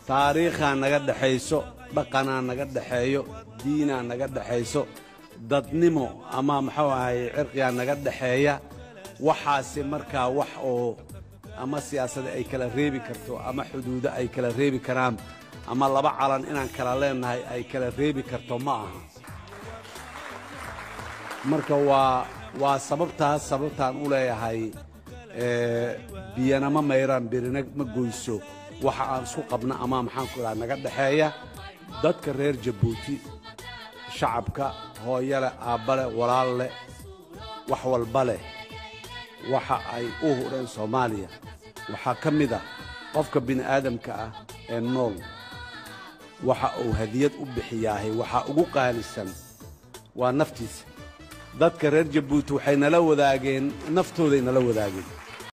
taariikhaa naga dhexayso dhaqanaa naga dhexeeyo diinaa naga dhexayso dadnimo ama muxuu ahay cirqigaa naga dhexeeya waxaasi markaa wax oo ama siyaasada ay kala reebi karto ama xuduudo ay kala reebi karaan ama laba calan inaan kala leennahay ay kala reebi karto ma aha marka waa waa sababtaas sababtaan u leeyahay biyana ma mayraan birina ma goyso waxa aan isku qabna ama maxaan ku idhaha naga dhexeeya dadka reer jabuuti shacabka hooyo leh aabba leh walaal leh wax walba leh waxa ay u hudheen soomaaliya waxaa ka mid ah qofka bini'aadamka ah ee nool waxa uu hadiyad u bixiyaahay waxaa ugu qaalisan waa naftiisa dadka reer jabuuti waxay nala wadaageen naftooday nala wadaageen